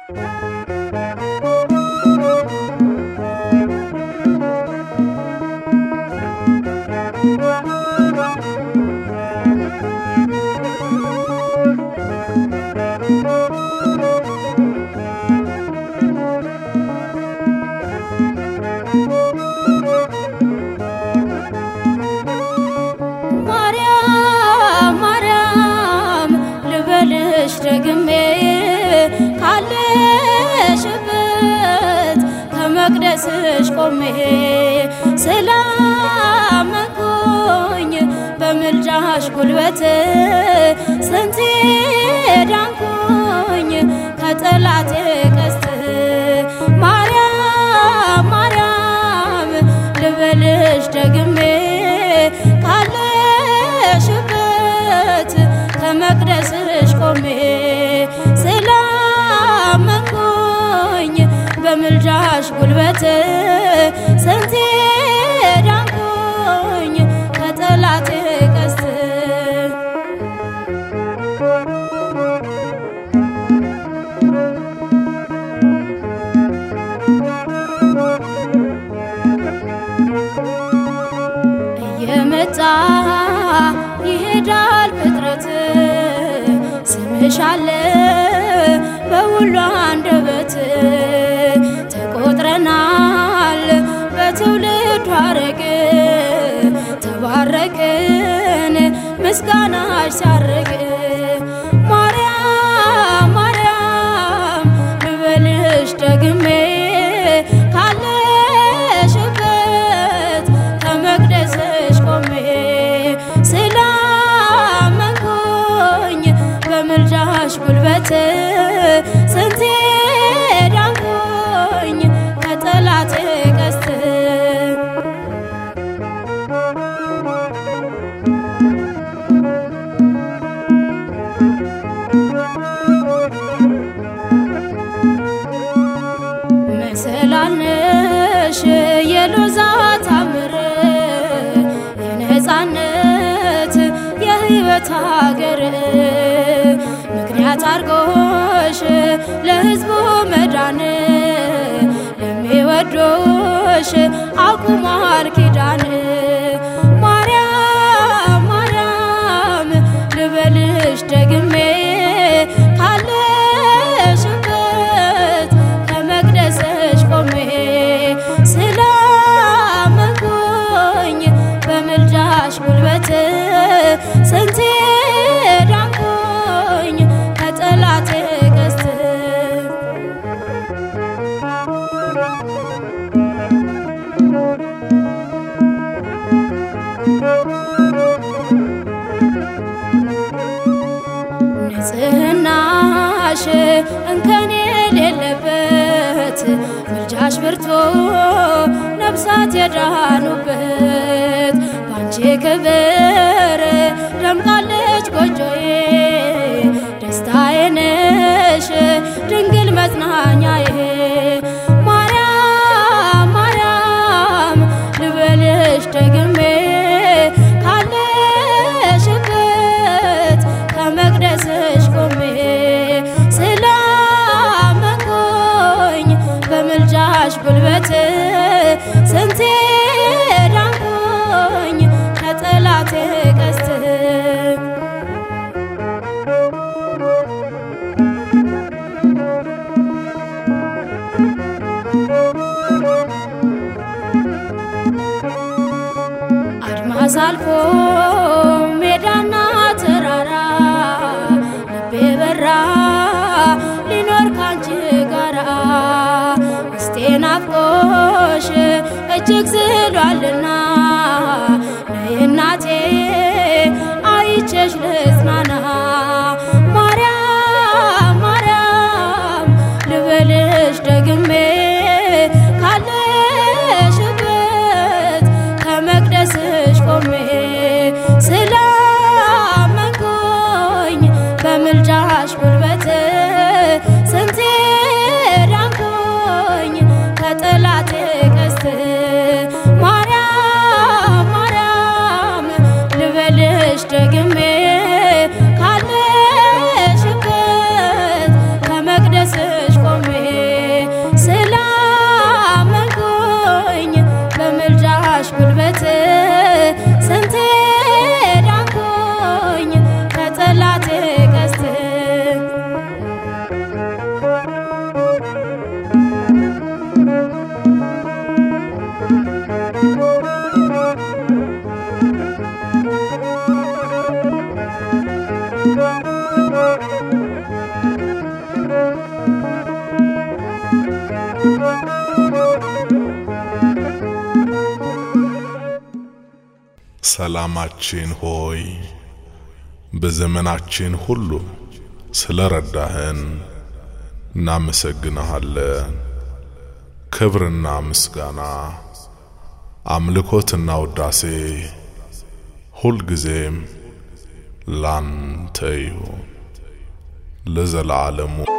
ማርያም ማርያም ልበልሽ ደግሜ ካለሽበት ከመቅደስሽ ቆሜ ስላመንኩኝ በምልጃሽ ጉልበት ስንቴ ዳንኩኝ ከጠላቴ ቀስት ማርያም ማርያም ልበልሽ ደግሜ ካለሽበት ከመቅደስሽ ቆሜ ስላመንኩኝ በምልጃሽ ጉልበት ስንቴ ዳንኩኝ ከጠላቴ ቀስት እየመጣ ይሄዳል ፍጥረት ስምሽ አለ በሁሉ አንደበት ተቆጥረናል በትውልድ ሐረግ ተባረክን ምስጋናሽ ሲያርግ ማርያም ማርያም ልበልሽ ደግሜ ካለሽበት ከመቅደስሽ ቆሜ ስላመንኩኝ በምልጃሽ ጉልበት ስንቴ ዳንኩኝ ከጠላቴ ቀስት መሰላልነሽ የሎዛ ታምር የነፃነት የሕይወት ሀገር ምክንያት አርጎሽ ለሕዝቡ መዳን ለሚወዶሽ አቁሟል ኪዳን ማርያም ማርያም ልበልሽ ደግሜ ካለሽበት ከመቅደስሽ ቆሜ ስላመንኩኝ በምልጃሽ ጉልበት ስንቴ ዳንኩኝ ከጠላቴ ቀስት ንጽህናሽ እንከን የሌለበት ምልጃሽ ብርቱ ነፍሳት የዳኑበት ባንቺ ክብር ደምቃለች ጎጆዬ ደስታዬ ነሽ ድንግል መጽናኛዬ ማርያም ማርያም ልበልሽ ደግሜ ካለሽበት ከመቅደስሽ ቆሜ ስላመንኩኝ በምልጃሽ ጉልበት ስንቴ ዳንኩኝ ከጠላቴ ቀስት አድማስ አልፎ ሜዳና ተራራ ልቤ በራ ሊኖር ካንቺ ጋራ እስቴ ናፍቆሽ እጅግ ዝሏልና ነይ እናቴ አይቼሽ ልጽናና ማርያም ማርያም ልበልሽ ደግሜ ካለሽበት ከመቅደስሽ ቆሜ ስላመንኩኝ በምልጃሽ ጉልበት ስንቴ ዳንኩኝ ከጠላቴ ቀስት ማርያም ማርያም ልበልሽ ደግሜ ካለሽበት ከመቅደስሽ ቆሜ ሰላማችን ሆይ በዘመናችን ሁሉ ስለ ረዳህን እናመሰግንሃለን። ክብርና ምስጋና አምልኮትና ውዳሴ ሁልጊዜም ላንተ ይሁን ለዘላለሙ።